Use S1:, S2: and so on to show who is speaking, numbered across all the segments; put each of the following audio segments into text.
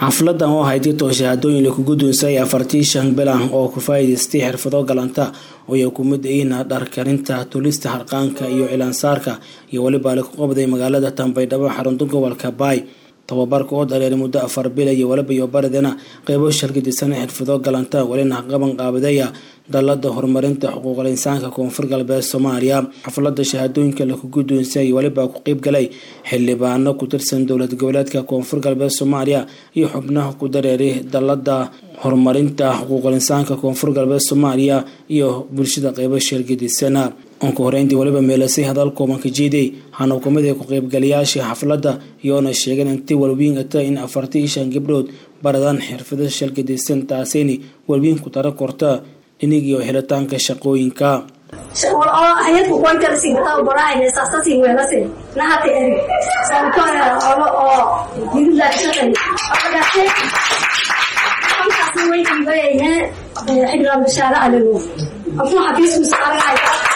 S1: xafladan oo ahayd ditoo shahaadooyin lagu guddoonsay afartii shan bilan oo ku faa'iidaystay xirfado galanta oo ay ku mid yihiin dharkarinta tulista harqaanka iyo cilaansaarka iyo weliba lagu qabday magaalada tambaydhabo xarunta gobolka baay tababarka oo dareeray muddo afar bila iyo waliba iyo baridana qeybo shalgadisan xirfado galanta welina qaban qaabadeeya dalada horumarinta xuquuqul insaanka koonfur galbeed soomaaliya xaflada shahaadooyinka lagu guddoonsay weliba ku qeyb galay xildhibaano ku tirsan dowlad goboleedka koonfur galbeed soomaaliya iyo xubnaha ku dareeray dalada horumarinta xuquuqul insaanka koonfur galbeed soomaaliya iyo bulshada qeybo shalgadisana onka horeyntii waliba meelasay hadal koobanka jiiday waxaana kamid ah ku-qeybgalayaashii xafladda iyoona sheegeen intii walwiingata in afartii shan gabdhood baradaan xirfado shalgadaysan taasayni walwiin ku tara korta dhinigiyo helitaanka shaqooyinka
S2: hayadku qoykalasigataa baraayne saasasi weelase nahata eri sababtoo oo yirilaashaqay afagaase halkaasi weykiibayayne xidhigaan bashaare alego afuu xafiisku saaragahay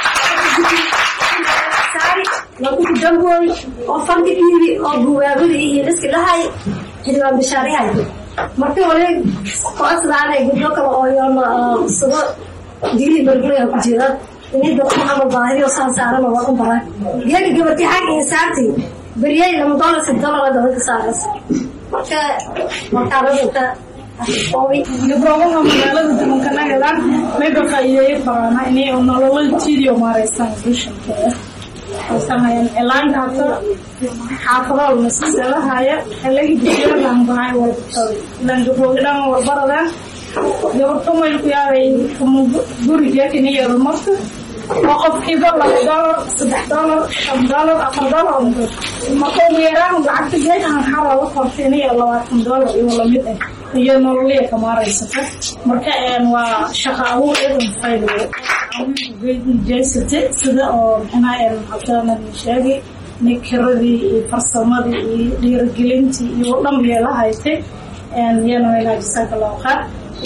S2: lagu damboy oo fandhigiiri oo buwaabada iyo dhiski dhahay xidhigaan bashaarahay marka hore koasdaanay guddo kale oo yoona sado dili margulaya ku jira inida ama baahiyo saan saarana waa u baraa geega gabarti xag insaarti beriyay lama dolar si dolar dabada saaras marka markaadadata
S3: gabdhoobaha magaalada dumankanagadaan mayba faa'iideeyo baraana inay nololatiidiyo maareysan bulshankeeda sameeyeen ilaanka hata xaafadaha masalahaaya xilagi bulshadadan bahay walbatoday ilaan gabdhoogi dhan warbaradaan gabadh umaylku yaaday guriga kiniyada marka oo qofkiiba laba dolar saddex dolar shan dolar afar dolar marka ugu yaraan lacagta geekan xara la qortay iniyo labaatan dolar iyo lamid ah iyo nololiya kamaaraysata marka waa shaqa abuur idan fayliyo jeysate sida oo maxaa hadana sheegay nikiradii iyo farsamadii iyo dhiirigelintii iyo dhan yeela haytay iyana ilaa jasaaka loo qaad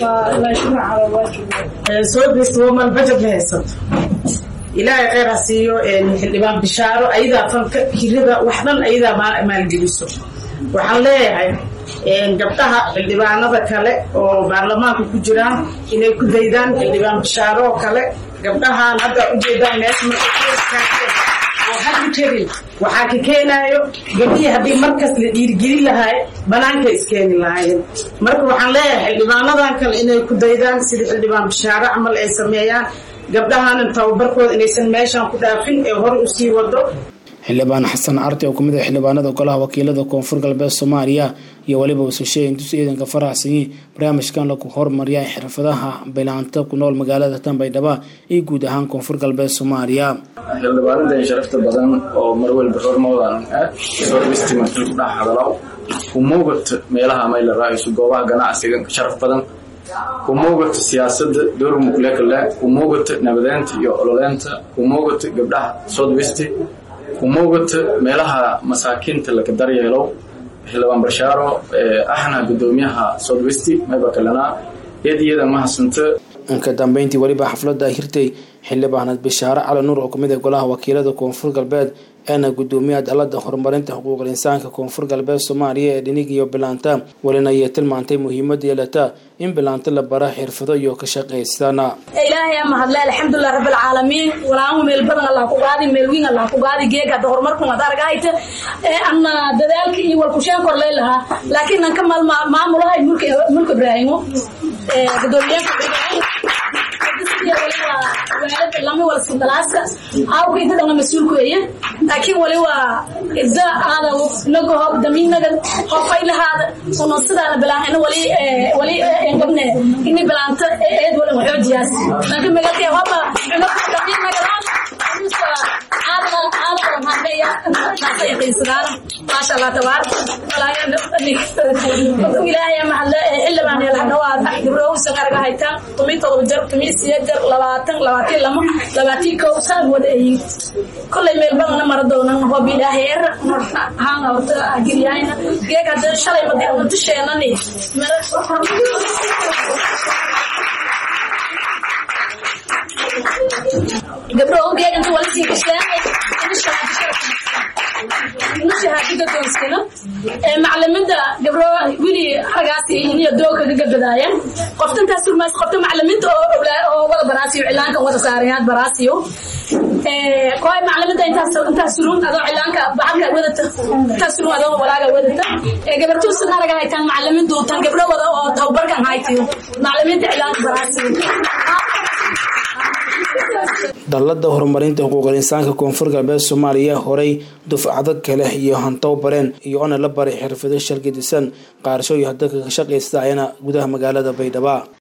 S4: soo geysta woman budget la haysato ilaahay kheyr ha siiyo xildhibaan bishaaro ayadaa fanka hirada wax dhan ayadaa maalgeliso waxaan leeyahay gabdhaha xildhibaanada kale oo baarlamaanka ku jiraan inay ku daydaan xildhibaan bishaaro oo kale gabdhahaan hadda ujeedaan meesha oo hadu jirin waxaa ka keenaayo gabdhihii haddii markas la dhiirigelin lahaay banaanka iskeeni lahaayeen marka waxaan leeyahay xildhibaanadan kale inay ku daydaan sida xildhibaan bishaaro camal ay sameeyaan gabdhahaanan tababarkooda inaysan meeshan ku dhaafin ee hore usii wado
S1: xildhibaan xasan carti oo kamid ah xildhibaanada golaha wakiilada koonfur galbeed soomaaliya iyo weliba ususheey intus ciidanka faraxsanyi barnaamijkan lagu hormariya xirfadaha bilaanta ku nool magaalada tanbaydhaba iyo guud ahaan koonfur galbeed soomaaliya
S5: xildhibaanadan sharafta badan oo mar walba hormoodan ah sorbistimarkii ku dhex hadalaw kumugata meelaha mayla raaiso goobaha ganacsiga sharaf badan kumugata siyaasada door muklekale kumugata nabadeynta iyo ololeynta kumugata gabdhaha southwest kumugata meelaha masaakiinta laga daryeelo xildhibaan bashaaro ahna gudoomiyaha southwest mayba kalena iyad iyada mahadsanto
S1: ka dambeyntii weliba xaflada hirtay xildhibaanad bishaare cali nuur oo kamid ah golaha wakiilada koonfur galbeed eena gudoomiyaha dalada horumarinta xuquuqul insaanka koonfur galbeed soomaaliya ee dhinig iyo bilaanta welina ayay tilmaantay muhiimada yeelata in bilaanta la bara xirfado iyo ka shaqaysana
S2: ilaahay ama hadle alxamdulilah rabbilcaalamiin walaamu meel badan allah ku qaadi meel wiin allah ku qaadi geeg hadda horumarkun ad argahayta anna dadaalka iyo walkusheen kor lay lahaa laakiin anka maamulahay mulka ibraahimo gudoomiyaanka ibraahim lama wala sindalaaska awka inta dhanna mas-uulku weeye laakiin wali waa ida aada nagoho damiinaga qofay lahaada una sidaana bilaan wali wali gabne ini bilaanta eed wala waxoojiyaas laakiin magalkee hoba damiinagalaan maasha allah tabaaraka ilaahay mahadle xildhibaan yeelhadhawaada gabdhowsa qarga haytaan tumi todoba jar tumi siya jar labaatan labaatiin lama labaatiin kow saan wada ayi kollay meel badana mara doonan hob ilaahay er haanga horta agiriyahayna geeg hadda shalay madi ama dusheenani gabdho geeg inta wala sii gashteen
S3: ina shahaadada doonskana macalimiinta gabro wili aragaasi iniyo dooga ka gabadaayaan qofta intaas surmaas qofta macalimiinta oo oo wada baraasiyo cilaanka wada saarayaad baraasiyo kooy macalimiinta intaas intaas surun adoo cilaanka baxalka wadata intaas surun adoo walaaga wadata gabartuu sun araga haytaan macalimiintu tan gabdho wada oo tababarkan haytiyo macalimiinta cilaanka baraasiyo
S1: dallada horumarinta xuquuqul insaanka koonfur galbeed soomaaliya horey dufcado kale iyo hantow bareen iyo ona la baray xirfado shalgadisan qaarasho iyo hadalka ka shaqaysta ayana gudaha magaalada baydhaba